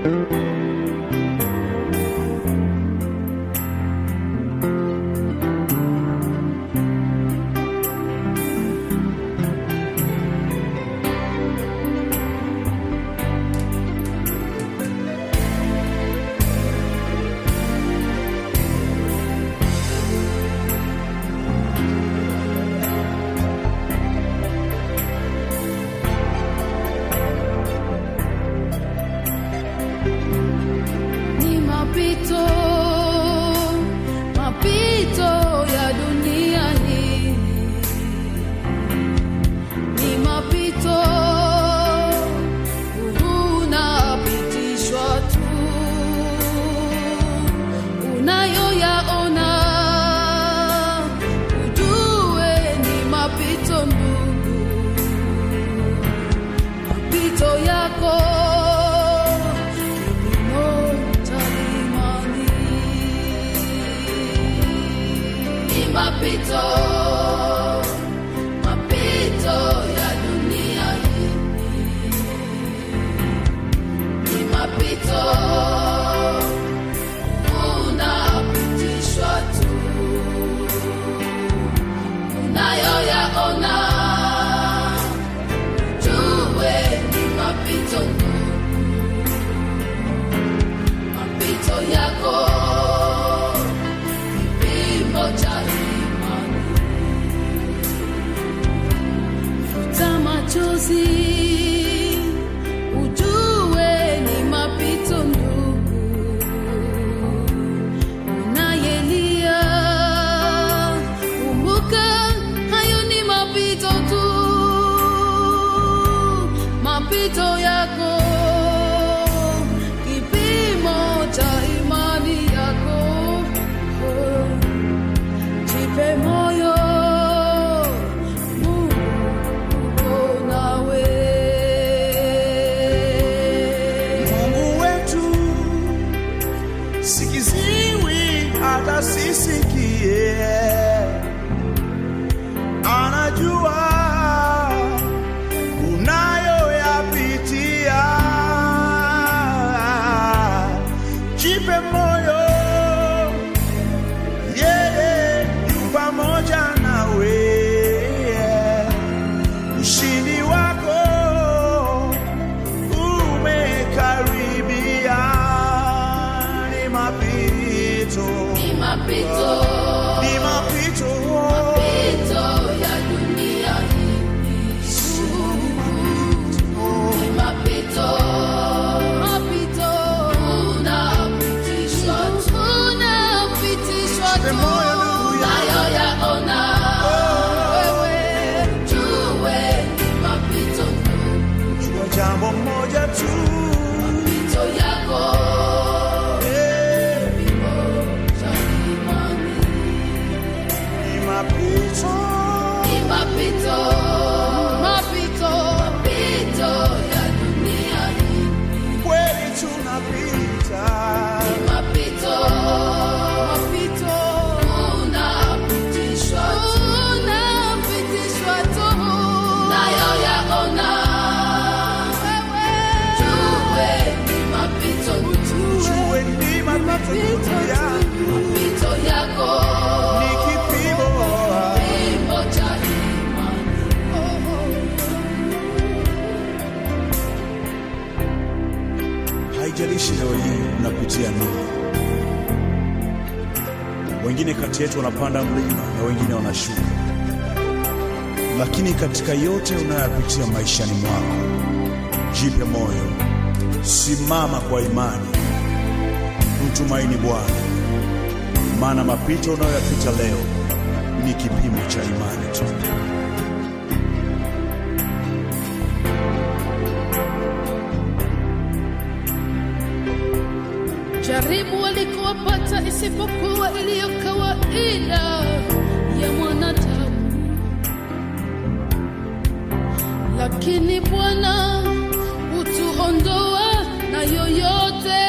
ni mapito mapito ya dunia hii ni mapito unapitishwa tu unayoyaona ujue ni mapito ndugu mapito yako ni mapito mapito ya dunia hii ni mapito unapitishwa tu unayoyaona jue ni mapito mapito yako kipimo cha imani futa machozi ujue ni mapito ndugu unayelia kumbuka hayo ni mapito tu mapito yako kipimo cha imani yako jipe moyo Mungu uko nawe Mungu wetu sikiziwi hata sisikie, anajua unayoyapitia. Jipe moyo, yeye yu pamoja nawe. Ushindi wako umekaribia, ni mapito, ni mapito ni mapito, mapito ya dunia hii ni mapito mapito unapitishwa tu unapitishwa Jipe tu moyo ndugu yangu. nayoyaona wewe jue ni mapito jua jambo moja tu, mapito yako eh, cha imani ni mapito, ni mapito mapito mapito ya dunia hii kweli tunapita, mapito mapito unapitishwa tu unapitishwa tu nayo yaona wewe jue ni mapito jue ni mapito yangu, mapito yako ni kipimo kipimo cha imani Haijalishi leo hii unapitia nini. Wengine kati yetu wanapanda mlima na wengine wanashuka, lakini katika yote unayoyapitia maishani mwako, jipe moyo, simama kwa imani, mtumaini Bwana, maana mapito unayoyapita leo ni kipimo cha imani tu. jaribu walikowapata isipokuwa iliyo kawaida ya mwanadamu, lakini Bwana hutuondoa na yoyote.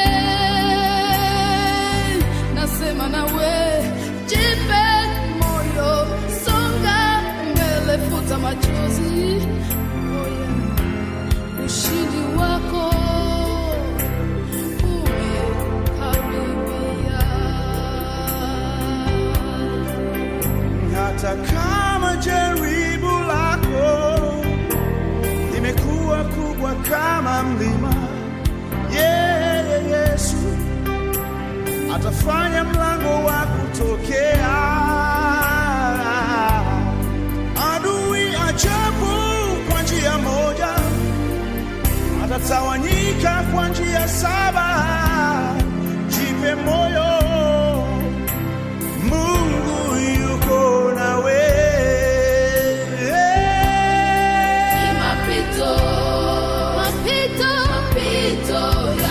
Nasema nawe, jipe moyo, songa mbele, futa machozi, oh yeah. ushindi wako wa mlima. Yeye Yesu atafanya mlango wa kutokea. Adui ajabu kwa njia moja, atatawanyika kwa njia saba. Jipe moyo, Mungu yuko nawe. Mapito, mapito, mapito